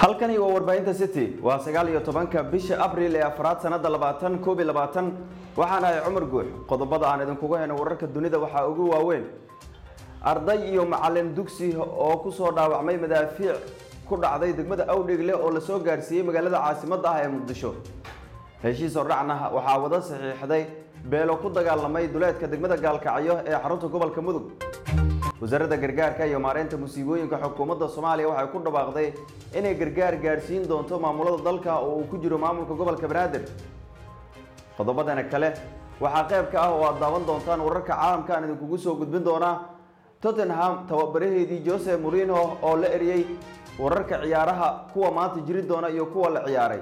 halkani waa warbaahinta city waa sagaal iyo tobanka bisha abril ee afraad sanada labaatan koob iyo labaatan waxaan ahay cumar guux qodobada aan idinkugu heno wararka dunida waxaa ugu waaweyn arday iyo macalin dugsi oo kusoo dhaawacmay madaafiic ku dhacday degmada awdhegle oo lasoo gaarsiiyey magaalada caasimadda ah ee muqdisho heshiis hordhacna waxaa wada saxiixday beelo ku dagaalamay duleedka degmada gaalkacyo ee xarunta gobolka mudug wasaaradda gargaarka iyo maareynta musiibooyinka xukuumadda soomaaliya waxay ku dhawaaqday inay gargaar gaarsiin doonto maamulada dalka oo uu ku jiro maamulka gobolka banaadir qodobadana kale waxaa qayb ka ah oo aad daawan doontaan wararka caalamka aan idinkugu soo gudbin doonaa tottenham tababaraheedii jose morino oo la eriyey wararka ciyaaraha kuwa maanta jiri doona iyo kuwa la ciyaaray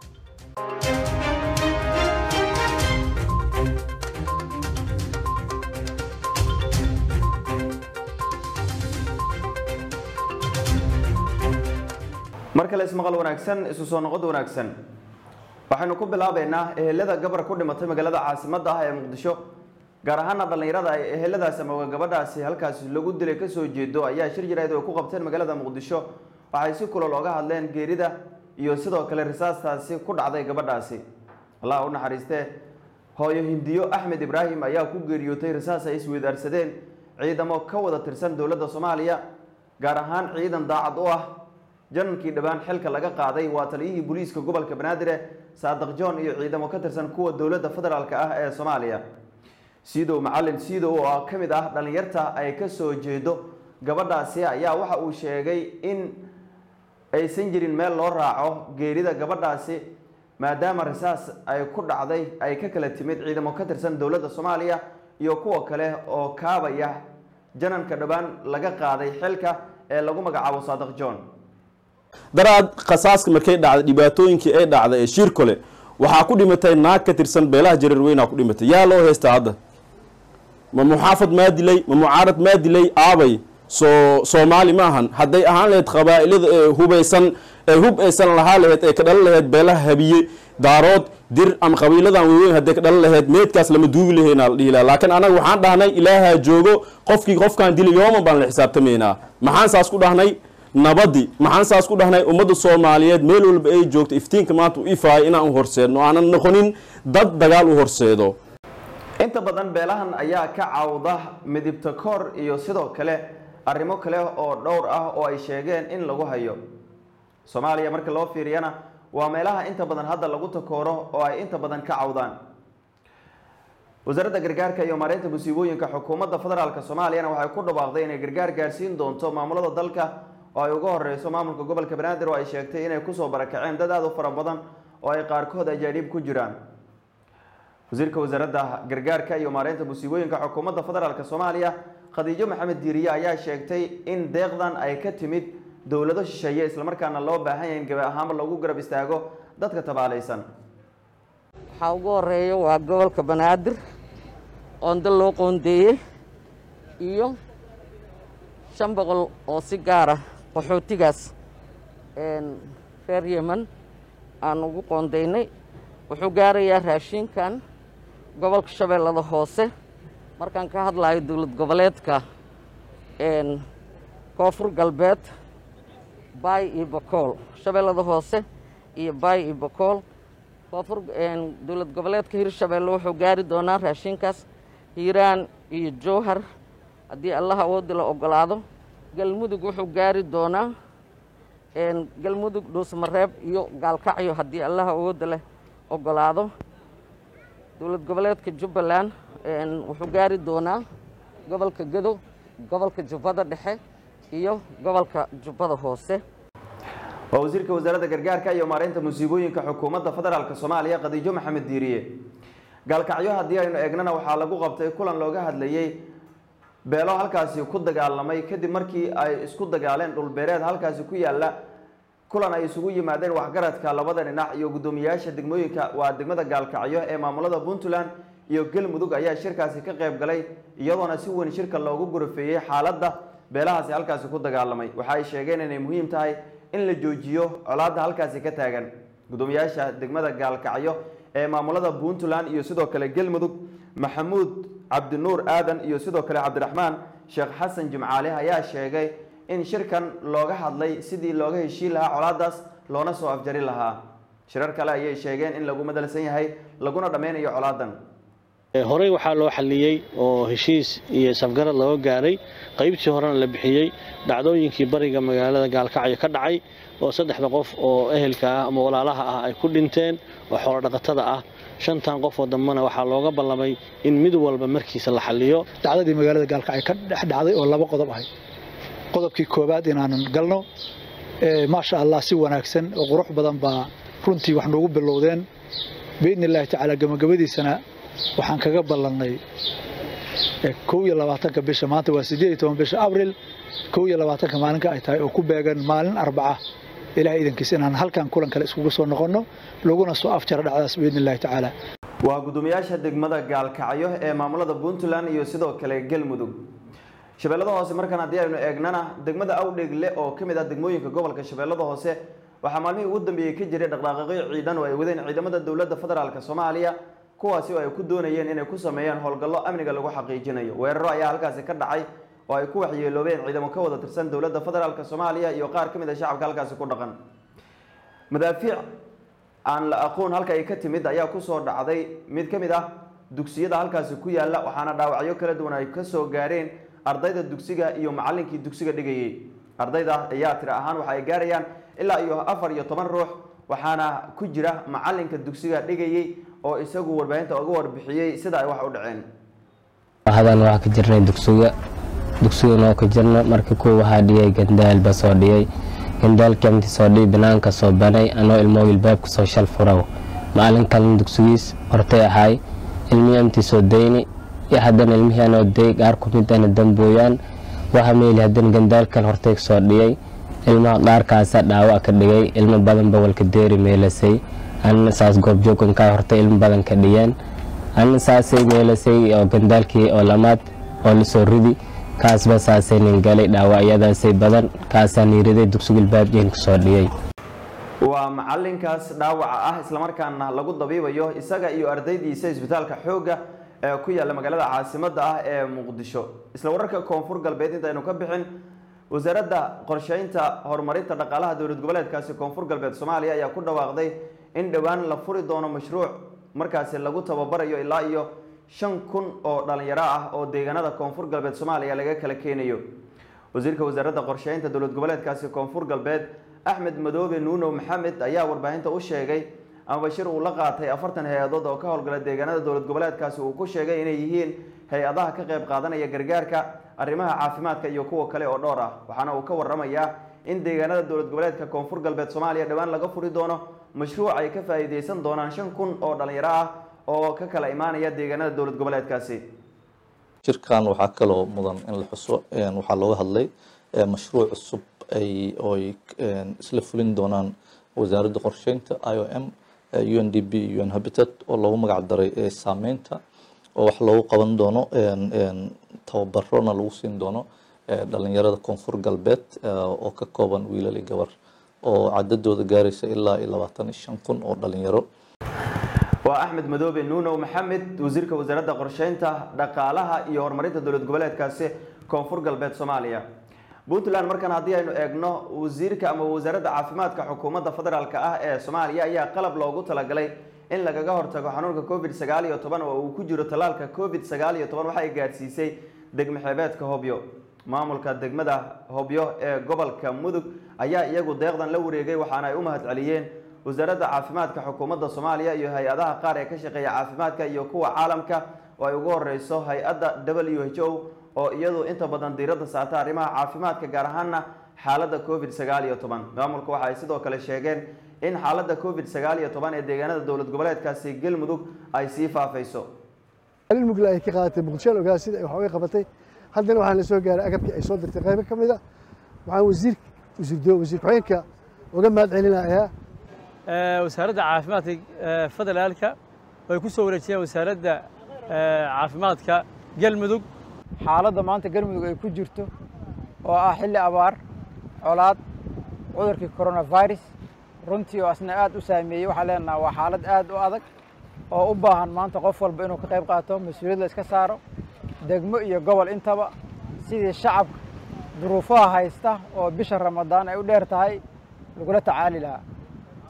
mar kale ismaqal wanaagsan isu soo noqod wanaagsan waxaynu ku bilaabeynaa ehelada gabar ku dhimatay magaalada caasimadda ah ee muqdisho gaar ahaana dhallinyarada ay eheladaas ama gabadhaasi halkaasi lagu dilay kasoo jeedo ayaa shir jirayd oo ku qabteen magaalada muqdisho waxay si kulol oga hadleen geerida iyo sidoo kale risaastaasi ku dhacday gabadhaasi allah u naxariistee hooyo hindiyo axmed ibraahim ayaa ku geeriyootay risaas ay isweydaarsadeen ciidamo ka wada tirsan dowladda soomaaliya gaar ahaan ciidan daacad u ah janankii dhowaan xilka laga qaaday waa taliyihii booliiska gobolka banaadir saadiq john iyo ciidamo ka tirsan kuwa dowladda federaalk ah ee soomaaliya siidow macalin siidow oo ka mid ah dhallinyarta ay kasoo jeedo gabadhaasi ayaa waxa uu sheegay in aysan jirin meel loo raaco geerida gabadhaasi maadaama risaas ay ku dhacday ay ka kala timid ciidamo ka tirsan dowladda soomaaliya iyo kuwa kale oo kaabaya jananka dhowaan laga qaaday xilka ee lagu magacaabo saadiq john daraad khasaaska markay dhacday dhibaatooyinkii ay dhacday ee shirkole waxaa ku dhimatay naag ka tirsan beelaha jareerweynaa ku dhimatay yaa loo heystaa hadda ma muxaafad maa dilay ma mucaarad maa dilay aabay soo soomaali ma ahan hadday ahaan lahayd qabaa'ilada ee hubaysan ee hub aysan lahaa lahayd ee ka dhalan lahayd beelaha habiye daarood dir ama qabiiladan waaweyn hadday ka dhalan lahayd meedkaas lama duugi lahaynaa la dhihi laha laakiin anaga waxaan dhahnay ilaahaa joogo qofkii qofkaan dilay yooman baan la xisaabtamaynaa maxaan saas ku dhahnay nabadi maxaan saas ku dhahnay ummadda soomaaliyeed meel walba ay joogto iftiinka maanta u ifaaya inaan u horseedno aanan noqonin dad dagaal u horseedo inta badan beelahan ayaa ka cawda midibta koor iyo sidoo kale arrimo kale oo dhowr ah oo ay sheegeen in lagu hayo soomaaliya marka loo fiiriyana waa meelaha inta badan hadda lagu takooro oo ay inta badan ka cawdaan wasaaradda gargaarka iyo maareynta musiibooyinka xukuumadda federaalk soomaaliyana waxay ku dhawaaqday inay gargaar gaarsiin doonto maamulada dalka oo ay uga horeyso maamulka gobolka banaadir oo ay sheegtay inay kusoo barakaceen dad aada u fara badan oo ay qaarkood ajaaniib ku jiraan wasiirka wasaaradda gargaarka iyo maareynta musiibooyinka xukuumadda federaalk soomaaliya khadiijo maxamed diiriye ayaa sheegtay in deeqdan ay ka timid dowlado shisheeye islamarkaana loo baahan yahay in gabi ahaanba lagu garab istaago dadka tabaalaysan waxaa ugu horeeya waa gobolka banaadir qoonda loo qoondeeyey iyo shan boqol oo si gaara qaxootigaas reer yeman aan ugu qoondaynay wuxuu gaarayaa raashinkan gobolka shabeellada hoose markaan ka hadlayo dowlad goboleedka koonfur galbeed baay iyo bokool shabeellada hoose iyo baay iyo bokool koonfur dowlad goboleedka hirshabeelle wuxuu gaari doonaa raashinkaas hiiraan iyo jowhar haddii allah awoodda la ogolaado galmudug wuxuu gaari doonaa galmudug dhuusmareeb iyo gaalkacyo haddii allah awoodda leh ogolaado dowlad goboleedka jubbaland wuxuu gaari doonaa gobolka gadow gobolka jubbada dhexe iyo gobolka jubbada hoose waa wasiirka wasaaradda gargaarka iyo maareynta musiibooyinka xukuumadda federaalk soomaaliya khadiijo maxamed diiriye gaalkacyo haddii aynu eegnana waxaa lagu qabtay kulan looga hadlayey beelo halkaasi ku dagaalamay kadib markii ay isku dagaaleen dhulbeereed halkaasi ku yaala kulan ay isugu yimaadeen waxgaradka labada dhinac iyo guddoomiyayaasha degmooyinka waa degmada gaalkacyo ee maamulada puntland iyo galmudug ayaa shirkaasi ka qayb galay iyadoona si weyn shirka loogu gurafeeyey xaaladda beelahaasi halkaasi ku dagaalamay waxa ay sheegeen inay muhiim tahay in la joojiyo colaadda halkaasi ka taagan guddoomiyaasha degmada gaalkacyo ee maamulada puntland iyo sidoo kale galmudug maxamuud cabdinuur aadan iyo sidoo kale cabdiraxmaan sheekh xasan jimcaale ayaa sheegay in shirkan looga hadlay sidii looga heshiin lahaa colaadaas loona soo afjari lahaa shirar kale ayay sheegeen in lagu madalsan yahay laguna dhammeynayo colaadan horey waxaa loo xalliyey oo heshiis iyo safgarad looga gaaray qaybtii horena la bixiyey dhacdooyinkii bariga magaalada gaalkacyo ka dhacay oo saddexda qof oo ehelka ah ama walaalaha ah ay ku dhinteen oo xoolodhaqatada ah shantan qof oo dambena waxaa looga ballamay in mid walba markiisa la xalliyo dhacdadii magaalada gaalkacyo ka dhex dhacday oo laba qodob ahay qodobkii koowaad inaanan galno maasha allah si wanaagsan oo qurux badan baa runtii wax noogu bilowdeen biidni illaahi tacaala gabagabadiisana waxaan kaga ballannay kow iyo labaatanka bisha maanta waa siddeed iyo toban bisha abril kow iyo labaatanka maalinka ay tahay oo ku beegan maalin arbaca ilaah idankiis inaan halkan kulan kale iskugu soo noqonno laguna soo afjaro dhacdaas biidni illahi tacaala waa guddoomiyaasha degmada gaalkacyo ee maamulada puntland iyo sidoo kale galmudug shabeellada hoose markaan haddii aynu eegnana degmada awdhegle oo ka mid ah degmooyinka gobolka shabeellada hoose waxaa maalmihii ugu dambeeyey ka jiray dhaqdhaqaaqyo ciidan oo ay wadeen ciidamada dowladda federaalk soomaaliya kuwaasi oo ay ku doonayeen inay ku sameeyaan howlgallo amniga lagu xaqiijinayo weeraro ayaa halkaasi ka dhacay oo ay ku waxyeeloobeen ciidamo ka wada tirsan dowladda federaalk soomaaliya iyo qaar ka mid a shacabka halkaasi ku dhaqan madaafiic aan la aqoon halka ay ka timid ayaa kusoo dhacday mid ka mid ah dugsiyada halkaasi ku yaala waxaana dhaawacyo kala duwan ay kasoo gaareen ardayda dugsiga iyo macallinkii dugsiga dhigayay ardayda ayaa tiri ahaan waxa ay gaarayaan ilaa iyo afar iyo toban ruux waxaana ku jira macallinka dugsiga dhigayay oo isagu warbaahinta uga warbixiyey sida ay wax u dhaceen hadan waxaa ka jirnay dugsiga dugsigan oo ka jirna marka kuwa waxaa dhiyay gandaal ba soo dhiyay gandaalkii amti soo dhiy banaanka soo banay anoo ilmoo ilbaabka soo shal furaw maalin kalena dugsigiis hortay ahaay ilmihii amti soo dayni iyo haddana ilmihii anoo day qaar ku mid ana dambooyaan waxa meeli haddana gandaalkan hortay soo dhiyay ilmaha qaarkaasa dhaawac ka dhigay ilmo badan ba walka deeri meelasay anna saas goobjoogankaa hortay ilmo badan ka dhiyeen anna saasay meelasay oo gandaalkii oo lamaad oo lasoo ridi kaasba saasay nin galay dhaawacyadaasay badan kaasaa niiriday dugsigil baabjeen kusoo dhiyay waa macalinkaas dhaawaca ah islamarkaana lagu dabiibayo isaga iyo ardaydiisa isbitaalka xoogga ee ku yaalla magaalada caasimadda ah ee muqdisho isla wararka koonfur galbeed intaynu ka bixin wasaaradda qorsheynta horumarinta dhaqaalaha dowlad goboleedkaasi koonfur galbeed soomaaliya ayaa ku dhawaaqday in dhowaan la furi doono mashruuc markaasi lagu tababarayo ilaa iyo shan kun oo dhalinyaro ah oo deegaanada koonfur galbeed soomaaliya laga kala keenayo wasiirka wasaaradda qorsheynta dowlad goboleedkaasi koonfur galbeed axmed madoobe nuunow maxamed ayaa warbaahinta u sheegay ama bashir uu la qaatay afartan hay-adood oo ka howlgala deegaanada dowlad goboleedkaasi uu ku sheegay inay yihiin hay-adaha ka qayb qaadanaya gargaarka arrimaha caafimaadka iyo kuwa kale oo dhowr ah waxaana uu ka waramayaa in deegaanada dowlad goboleedka koonfur galbeed soomaaliya dhowaan laga furi doono mashruuc ay ka faa'iideysan doonaan shan kun oo dhalinyaro ah oo ka kala imaanaya deegaanada dowlad goboleedkaasi shirkan waxaa kaloo mudan in la xuso waxaa looga hadlay mashruuc cusub ay oy isla fulin doonaan wasaaradda qorsheynta i o m u n d b un habitat oo loogu magac daray saameynta oo wax loogu qaban doono tababarona lagu siin doono dhalinyarada koonfur galbeed oo ka kooban wiilal iyo gabar oo cadadooda gaaraysa ilaa iyo labaatan iyo shan kun oo dhalinyaro waa axmed madoobe nuunow maxamed wasiirka wasaaradda qorsheynta dhaqaalaha iyo horumarinta dowlad goboleedkaasi koonfur galbeed soomaaliya puntland markan haddii aynu eegno wasiirka ama wasaaradda caafimaadka xukuumadda federaalk ah ee soomaaliya ayaa qalab loogu talagalay in lagaga hortago xanuunka covid sagaal iyo toban oo uu ku jiro tallaalka covid sagaal iyo toban waxay gaadhsiisay degmo xeebeedka hobyo maamulka degmada hobyo ee gobolka mudug ayaa iyagu deeqdan la wareegay waxaana ay u mahad celiyeen wasaaradda caafimaadka xukuumadda soomaaliya iyo hay-adaha qaar ee ka shaqeeya caafimaadka iyo kuwa caalamka oo ay ugu horeyso hay-adda w h o oo iyadu inta badan diiradda saarta arrimaha caafimaadka gaar ahaana xaaladda covid sagaal iyo toban maamulka waxa ay sidoo kale sheegeen in xaaladda covid sagaal iyo toban ee deegaanada dowlad goboleedkaasi galmudug ay sii faafayso mugla ay ka qaadatay muqdisho ogaa sida ay wax uga qabatay haddana waxaa la soo gaaray agabkii ay soo dirtay qaybo ka mid a waxaan wasiir wasiir wasiir ku-xigeenka uga mahad celinayaa wasaaradda caafimaadka federaalka way ku soo wareejiyeen wasaaradda caafimaadka galmudug xaaladda maanta galmudug ay ku jirto oo ah xilli abaar colaad cudurkii coronavirus runtii oo asna aad u saameeyey waxaan leenaha waa xaalad aad u adag oo u baahan maanta qof walba inuu ka qayb qaato mas-uuliyad la iska saaro degmo iyo gobol intaba sidii shacabka duruufaha haysta oo bisha ramadaan ay u dheer tahay lagula tacaali lahaa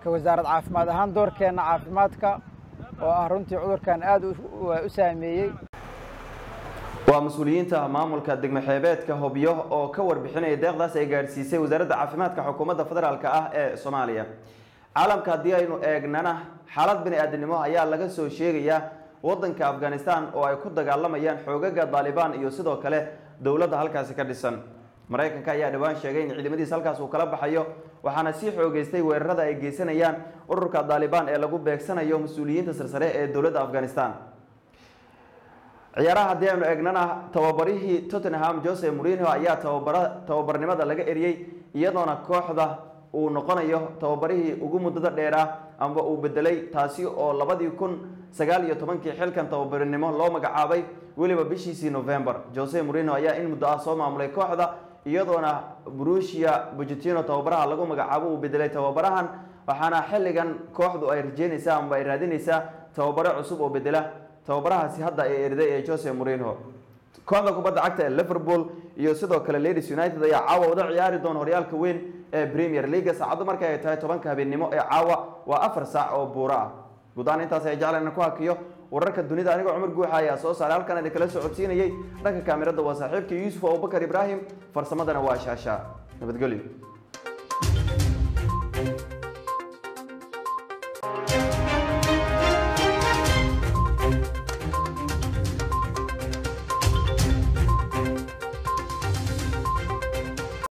ka wasaarad caafimaad ahaan doorkeenna caafimaadka oo ah runtii cudurkan aad u saameeyey waa mas-uuliyiinta maamulka degmo xeebeedka hobyo oo ka warbixinaya deeqdaas ay gaadhsiisay wasaaradda caafimaadka xukuumadda federaalk ah ee soomaaliya caalamka haddii aynu eegnana xaalad bini aadamnimo ayaa laga soo sheegayaa wadanka afghanistan oo ay ku dagaalamayaan xoogaga daalibaan iyo sidoo kale dowladda halkaasi ka dhisan maraykanka ayaa dhowaan sheegay in ciidamadiisa halkaas uu kala baxayo waxaana sii xoogeystay weerarada ay geysanayaan ururka daalibaan ee lagu beegsanayo mas-uuliyiinta sarsare ee dowladda afghanistan ciyaaraha haddii aynu eegnana tababarihii tottenham jose mourinho ayaa tababara tababarnimada laga eriyey iyadoona kooxda uu noqonayo tababarihii ugu muddada dheeraa amba uu bedelay taasi oo labadii kun sagaal iyo tobankii xilkan tababarinimo loo magacaabay weliba bishiisii november jose mourinho ayaa in muddo ah soo maamulay kooxda iyadoona brusia bujitino tababaraha lagu magacaabo uu bedelay tababarahan waxaana xilligan kooxdu ay rajeynaysaa amba ay raadinaysaa tababaro cusub oo bedela tababarahaasi hadda ee eriday ee jose mourinho kooxda kubadda cagta ee liverpool iyo sidoo kale ladies united ayaa caawa wada ciyaari doona horyaalka weyn ee premier leaga saacaddu marka ay tahay tobanka habeennimo ee caawa waa afar saac oo buuro ah guud ahaan intaas ay jeclan ku hakiyo wararka dunida anigoo cumar guuxa ayaa soo saaray halkan idin kala socodsiinayay dhanka kaamirada waa saaxiibka yuusuf abubakar ibraahim farsamadana waa shaasha nabadgelyo